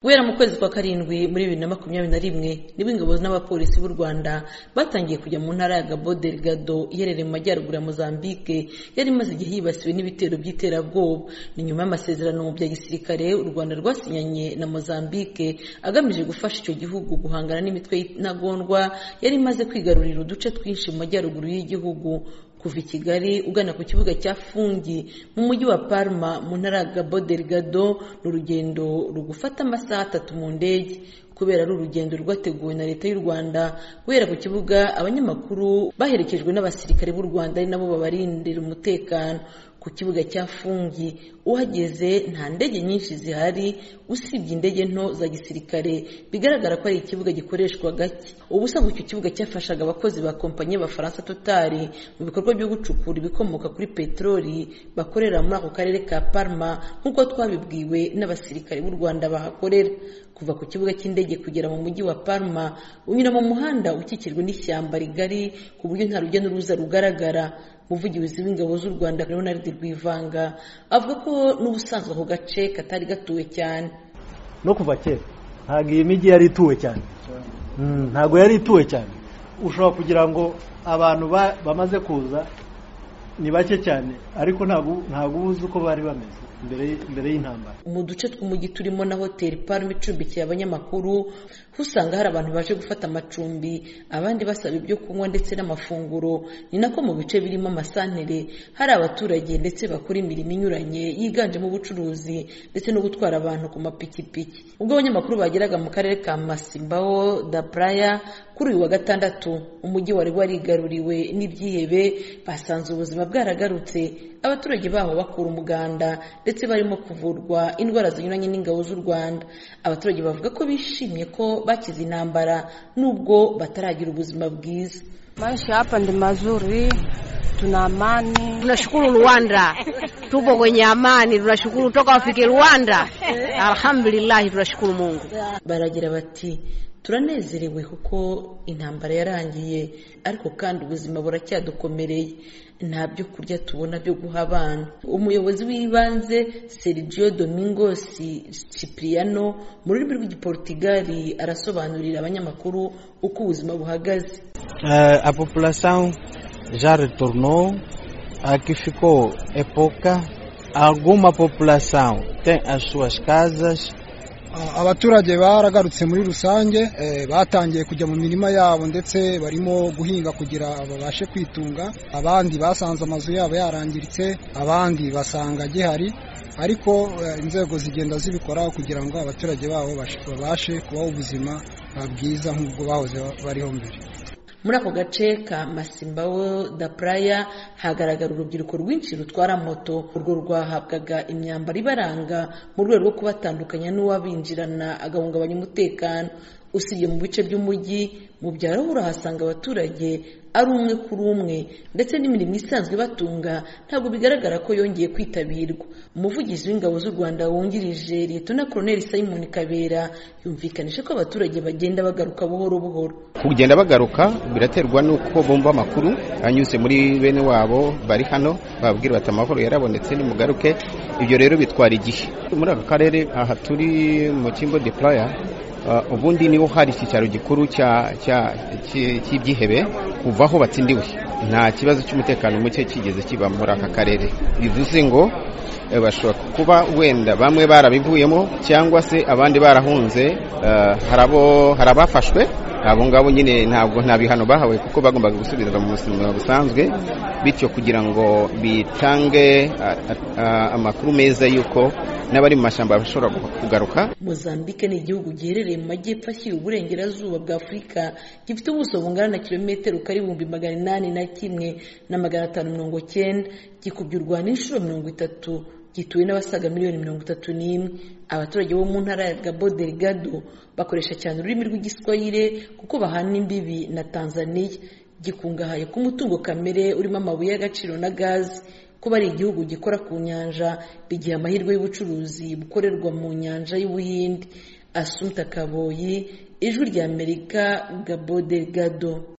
guhera mu kwezi kwa karindwi muri bibiri na makumyabiri na rimwe nibwo ingabo n'abapolisi b'u rwanda batangiye kujya mu ntara ya gabo delegado iherereye mu majyaruguru ya mozambique yari imaze igihe yibasiwe n'ibitero by'iterabwoba ni nyuma y'amasezerano bya gisirikare u rwanda rwasinyanye na mozambique agamije gufasha icyo gihugu guhangana n'imitwe y'intagondwa yari imaze kwigarurira uduce twinshi mu majyaruguru y'igihugu kuva i kigali ugana ku kibuga cya fungi mu mujyi wa palma mu ntara ya gabo delegado ni urugendo rugufata amasaha atatu mu ndege kubera ari urugendo rwateguwe na leta y'u rwanda guhera ku kibuga abanyamakuru baherekejwe n'abasirikare b'u rwanda ari nabo babarindira umutekano ku kibuga cya fungi uhageze nta ndege nyinshi zihari usibye indege nto za gisirikare bigaragara ko ari ikibuga gikoreshwa gake ubusanzwe icyo kibuga cyafashaga abakozi ba kompanyi y'abafaransa totari mu bikorwa byo gucukura ibikomoka kuri peteroli bakorera muri ako karere ka parma nk'uko twabibwiwe n'abasirikare b'u rwanda bahakorera kuva ku kibuga cy'indege kugera mu mujyi wa Palma unyura mu muhanda ukikijwe n'ishyamba rigari ku buryo nta rujya n'uruza rugaragara umuvugizi w'ingabo z'u rwanda leonard rwivanga avuga ko n'ubusanzwe ako gace katari gatuwe cyane no kuva kera ntabwo iyi mijyi yari ituwe cyane ntabwo yari ituwe cyane ushobora kugira ngo abantu bamaze kuza ni bake cyane ariko ntabwo uzi uko bari bameze mbere y'intambara mu duce tw'umujyi turimo na hoteli parume icumbikiye abanyamakuru usanga hari abantu baje gufata amacumbi abandi basaba ibyo kunywa ndetse n'amafunguro ni nako mu bice birimo amasantere hari abaturage ndetse bakora imirimo inyuranye yiganjemo ubucuruzi ndetse no gutwara abantu ku mapikipiki ubwo abanyamakuru bageraga mu karere ka masimbawo da praya kuri uyu wa gatandatu umujyi wari warigaruriwe n'ibyihebe basanze ubuzima bwaragarutse abaturage baho bakura umuganda ndetse barimo kuvurwa indwara zinyuranye n'ingabo z'u rwanda abaturage bavuga ko bishimye ko bakize intambara nubwo bataragira ubuzima bwiza Maisha hapa ni mazuri, tuna amani. Tunashukuru Rwanda, tupo kwenye amani, tunashukuru toka wafike Rwanda. Alhamdulillah, tunashukuru Mungu. Baragira bati turanezerewe kuko intambara yarangiye ariko kandi ubuzima buracyadukomereye nta byo kurya tubona byo guha abana umuyobozi w'ibanze Sergio Domingos Cipriano mu rurimi rw'igiporutigali arasobanurira abanyamakuru uko ubuzima buhagaze a population ja retornou a que ficou época alguma population tem as suas casas abaturage baragarutse muri rusange batangiye kujya mu mirima yabo ndetse barimo guhinga kugira babashe kwitunga abandi basanze amazu yabo yarangiritse abandi basanga gihari ariko inzego zigenda zibikoraho kugira ngo abaturage babo babashe kubaho ubuzima bwiza nk'ubwo bahoze bariho mbere muri ako gace ka masimbawo da praya hagaragara urubyiruko rwinshi rutwara moto urwo rwahabwaga imyambaro ibaranga mu rwego rwo kubatandukanya n'uwabinjirana agahungabanya umutekano usibye mu bice by'umujyi mu byaro urahasanga abaturage ari umwe kuri umwe ndetse n'imirimo isanzwe ibatunga ntabwo bigaragara ko yongeye kwitabirwa umuvugizi w'ingabo z'u rwanda wungirije liyetona koroneli simon kabera yumvikanisha ko abaturage bagenda bagaruka buhoro buhoro kugenda bagaruka biraterwa n'uko bumva amakuru anyuze muri bene wabo bari hano bababwira bati amahoro yarabonetse nimugaruke ibyo rero bitwara igihe muri aka karere aha turi mu kimbo de playa ubundi niho hari icyicaro gikuru cy'ibyihebe kuva aho batsindiwe nta kibazo cy'umutekano muke kigeze kiba muri aka karere bivuze ngo bashobora kuba wenda bamwe barabivuyemo cyangwa se abandi barahunze hari abafashwe abo ngabo nyine ntabwo nta bihano bahawe kuko bagombaga gusubira mu buzima busanzwe bityo kugira ngo bitange amakuru meza y'uko n'abari mu mashyamba bashobora kugaruka mozambique ni igihugu giherereye mu majyepfo ashyira uburengerazuba bwa afurika gifite ubuso bungana na kilometero kari ibihumbi magana inani na kimwe na magana atanu mirongo cyenda gikubye n'inshuro mirongo itatu gituwe n'abasaga miliyoni mirongo itatu n'imwe abaturage bo mu ntara ya gabo delegado bakoresha cyane ururimi rw'igiswahire kuko bahana imbibi na tanzaniya gikungahaye ku mutungo kamere urimo amabuye y'agaciro na gazi kuba ari igihugu gikora ku nyanja bigiha amahirwe y'ubucuruzi bukorerwa mu nyanja y'ubuhinde asumta kaboyi ijwi ry'amerika gabo delegado